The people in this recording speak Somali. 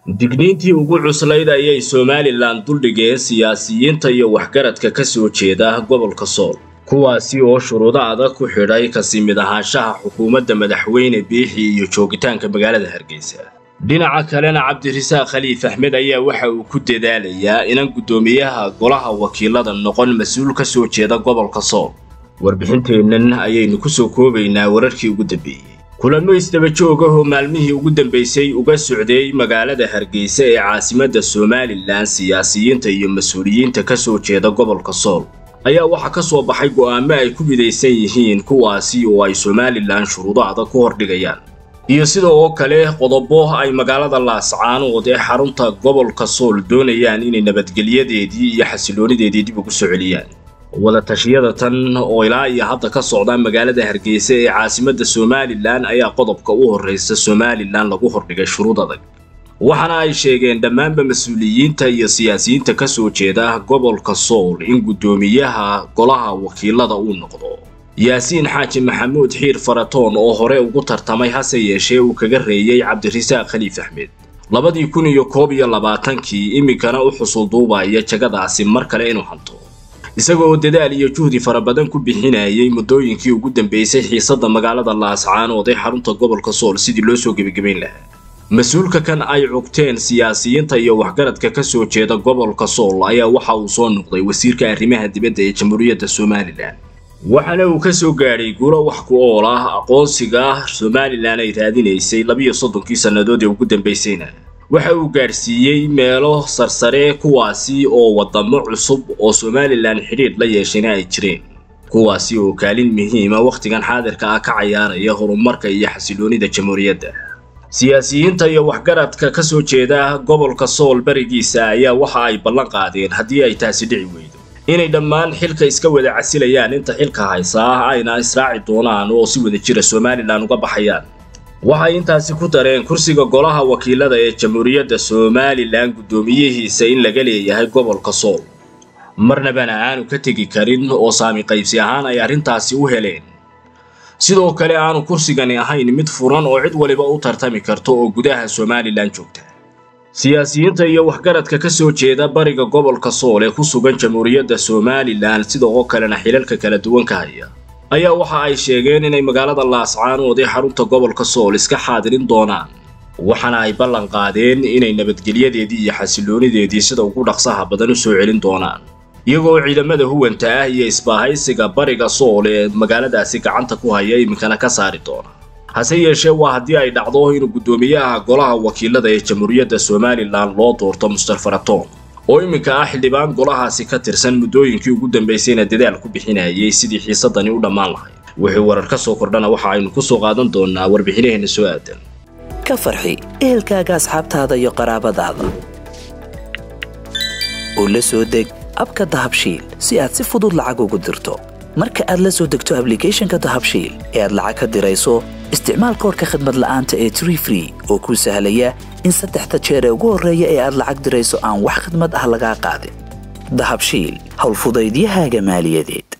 digniintii ugu cuslayd ayay somalilan duldhigeen siyaasiyiinta iyo waxgaradka ka soo jeeda gobolka sool kuwaasi oo shuruudo adag ku xidhay kasi mid ahaanshaha xukuumadda madaxweyne biixi iyo joogitaanka magaalada hargeysa dhinaca kalena cabdirasaaq khaliif axmed ayaa waxa uu ku dadaalayaa inan guddoomiyaha golaha wakiilada noqon mas-uul ka soo jeeda gobolka sool warbixinteennan ayaynu ku soo koobaynaa wararkii ugu dambeeyey kulamo isdaba joog ah oo maalmihii ugu dambaysay uga socday magaalada hargeysa ee caasimadda somalilan siyaasiyiinta iyo mas-uuliyiinta ka soo jeeda gobolka sool ayaa waxaa ka soo baxay go'aamo ay ku midaysan yihiin kuwaasi oo ay somalilan shuruudo adag ku hordhigayaan iyo sida oo kale qodobo ay magaalada laascaanood ee xarunta gobolka sool doonayaan inay nabadgelyadeedii iyo xasiloonideedii dib ugu soo celiyaan wadatashyada tan oo ilaa iyo hadda ka socda magaalada hargeysa ee caasimadda somalilan ayaa qodobka u horreysa somalilan lagu hordhigay shuruud adag waxaana ay sheegeen dhammaanba mas-uuliyiinta iyo siyaasiyiinta ka soo jeeda gobolka sool in guddoomiyaha golaha wakiilada uu noqdo yaasiin xaaji maxamuud xiir faratoon oo hore ugu tartamay hase yeeshee uu kaga reeyey cabdirasaaq khaliif axmed labadii kun iyo koob iyo labaatankii iminkana u xusulduubaya jagadaasi mar kale inuu hanto isagoo dadaal iyo juhdi fara badan ku bixinayay muddooyinkii ugu dambeysay xiisadda magaalada laascaanood ee xarunta gobolka sool sidii loo soo gebagabayn lahaa mas-uulka kan ay cugteen siyaasiyiinta iyo waxgaradka ka soo jeeda gobolka sool ayaa waxa uu soo noqday wasiirka arrimaha dibadda ee jamhuuriyadda somalilan waxaana uu ka soo gaadhay guulo wax ku ool ah aqoonsiga somalilan ay raadinaysay labiyo soddonkii sannadood ee ugu dambaysayna waxa uu gaadhsiiyey meelo sarsare kuwaasi oo waddamo cusub oo somalilan xidhiidh la yeeshayna ay jireen kuwaasi oo kaalin muhiima wakhtigan xaadirka ah ka cayaaraya horumarka iyo xasiloonida jamhuuriyadda siyaasiyiinta iyo waxgaradka ka soo jeeda gobolka sool berigiisa ayaa waxa ay ballan qaadeen haddii ay taasi dhici weydo inay dhammaan xilka iska wada casilayaan inta xilka haysaa ayna israaci doonaan oo si wada jira somalilan uga baxayaan waxay intaasi ku dareen kursiga golaha wakiilada ee jamhuuriyadda somalilan guddoomiyihiisa in laga leeyahay gobolka sool marnabana aanu ka tegi karin oo saami qaybsi ahaan ay arrintaasi u heleen sidoo kale aanu kursigani ahayn mid furan oo cid waliba u tartami karto oo gudaha somalilan joogta siyaasiyiinta iyo waxgaradka ka soo jeeda bariga gobolka sool ee ku sugan jamhuuriyadda somalilan sida oo kalena xilalka kala duwan ka haya ayaa waxa ay sheegeen inay magaalada laascaanood ee xarunta gobolka sool iska xaadirin doonaan waxaana ay ballan qaadeen inay nabadgelyadeedii iyo xasiloonideedii sida ugu dhaqsaha badan u soo celin doonaan iyagoo ciidamada huwanta ah iyo isbaahaysiga bariga sool ee magaaladaasi gacanta ku haya iminkana ka saari doona hase yeeshee waa haddii ay dhacdo inuu guddoomiyaha golaha wakiilada ee jamhuuriyadda somalilan loo doorto muster faratoon oo iminka ah xildhibaan golahaasi ka tirsan muddooyinkii ugu dambaysayna dadaal ku bixinayay sidii xiisadani u dhammaan lahayd wixii warar ka soo kordhana waxa aynu ku soo qaadan doonaa warbixinaheenna soo aadan ka farxi ehelkaaga asxaabtaada iyo qaraabadaada oo la soo deg abka dahabshiil si aad si fudud lacag ugu dirto marka aad la soo degto ablicathonka dahabshiil ee aad lacag ka dirayso isticmaal koorka khadmad la'aanta ee tree free oo kuu sahlaya in saddexda jeer ee ugu horreeya ee aad lacag dirayso aan wax khidmad ah lagaa qaadin dahabshiil howlfudaydiyahaaga maaliyadeed